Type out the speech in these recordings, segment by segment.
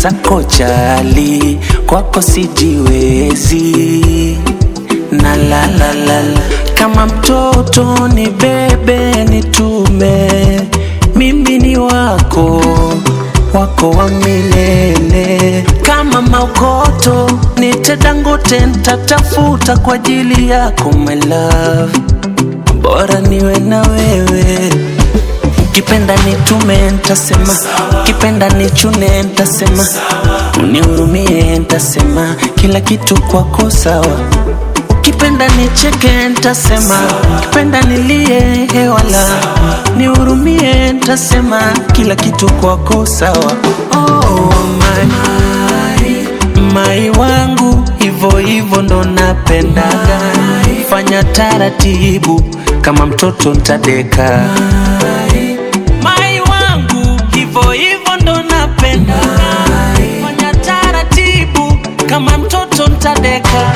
mwenzako chali, kwako sijiwezi na la la la la. Kama mtoto ni bebe nitume, mimi ni wako wako wa milele. Kama maokoto nite Dangote, nitatafuta kwa ajili yako my love, bora niwe na wewe Ukipenda nitume ntasema, ukipenda nichune ntasema, unihurumie ntasema, kila kitu kwako sawa. Ukipenda nicheke ntasema, ukipenda nilie hewala, nihurumie ntasema, kila kitu kwako sawa. Oh, my, mai wangu hivo hivo ndo napendaga, fanya taratibu kama mtoto ntadeka mai wangu hivo hivo ndo napenda fanya taratibu kama mtoto ntadeka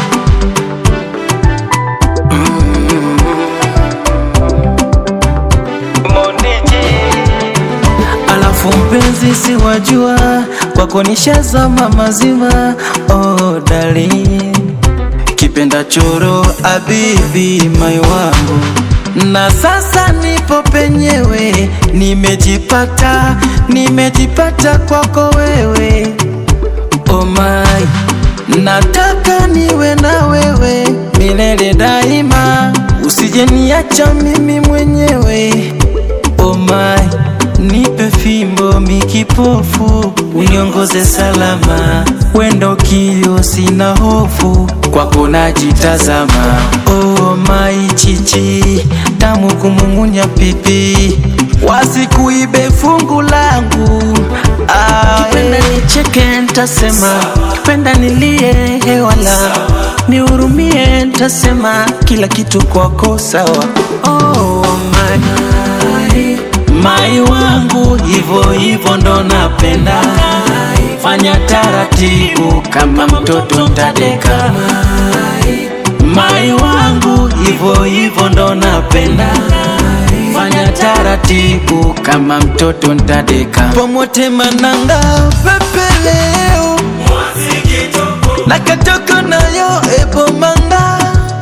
Alafu mpenzi, si wajua kwako nishazama mazima. Oh darling, kipenda choro abibi mai wangu, na sasa nipo penyewe, nimejipata, nimejipata kwako wewe. Oh my, nataka niwe na wewe milele daima, usije niacha mimi mwenyewe. Oh my, nipe fimbo mikipofu, uniongoze salama, wendo kio, sina hofu, kwako najitazama. Oh my chichi, tamu kumung'unya pipi, wasikuibe fungu langu ah, Ukipenda nicheke ntasema, ukipenda nilie hewala, nihurumie ntasema, kila kitu kwako sawa. Oh, my, mai wangu hivo hivo ndo napenda, fanya taratibu kama mtoto ntadeka. Mai wangu hivo hivo ndo napenda, fanya taratibu kama mtoto ntadeka. Pomote mananga pepeleo nakatoko nayo ebo manga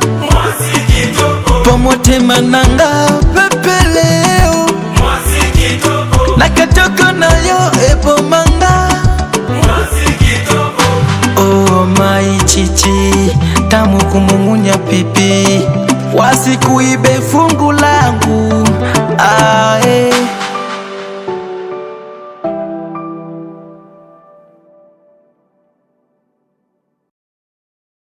pomote mananga pepeleo nakatoko nayo ebo manga oh mai chichi tamu kumung'unya pipi wasikuibe fungu langu ah, eh.